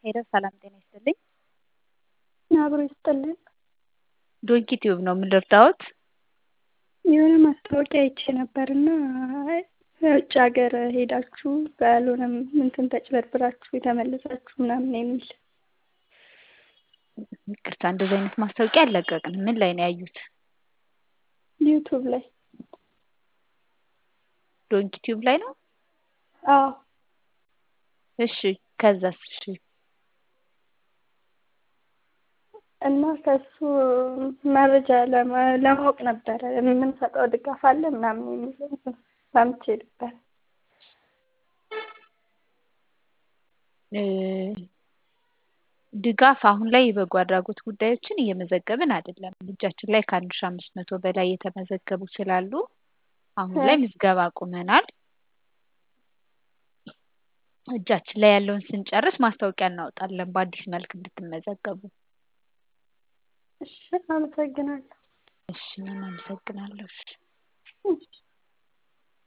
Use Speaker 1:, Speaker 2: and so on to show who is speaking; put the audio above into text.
Speaker 1: ሄሎ ሰላም ጤና ይስጥልኝ።
Speaker 2: አብሮ ይስጥልን።
Speaker 1: ዶንኪ ቲዩብ ነው ምን ልርዳዎት?
Speaker 2: የሆነ ማስታወቂያ አይቼ ነበርና ውጭ ሀገር ሄዳችሁ ባልሆነ እንትን ተጭበርብራችሁ የተመለሳችሁ ምናምን የሚል
Speaker 1: ይቅርታ እንደዚህ አይነት ማስታወቂያ አልለቀቅንም። ምን ላይ ነው ያዩት?
Speaker 2: ዩቱብ ላይ
Speaker 1: ዶንኪ ቲዩብ ላይ ነው?
Speaker 2: አዎ
Speaker 1: እሺ ከዛስ? እሺ
Speaker 2: እና ከሱ መረጃ ለማወቅ ነበረ የምንሰጠው ድጋፍ አለ ምናምን የሚል ሰምቼ ነበር።
Speaker 1: ድጋፍ አሁን ላይ የበጎ አድራጎት ጉዳዮችን እየመዘገብን አይደለም። እጃችን ላይ ከአንድ ሺህ አምስት መቶ በላይ የተመዘገቡ ስላሉ አሁን ላይ ምዝገባ አቁመናል። እጃችን ላይ ያለውን ስንጨርስ ማስታወቂያ እናወጣለን በአዲስ መልክ እንድትመዘገቡ።
Speaker 2: እሺ አመሰግናለሁ።
Speaker 1: እሺ እኔም አመሰግናለሁ። እሺ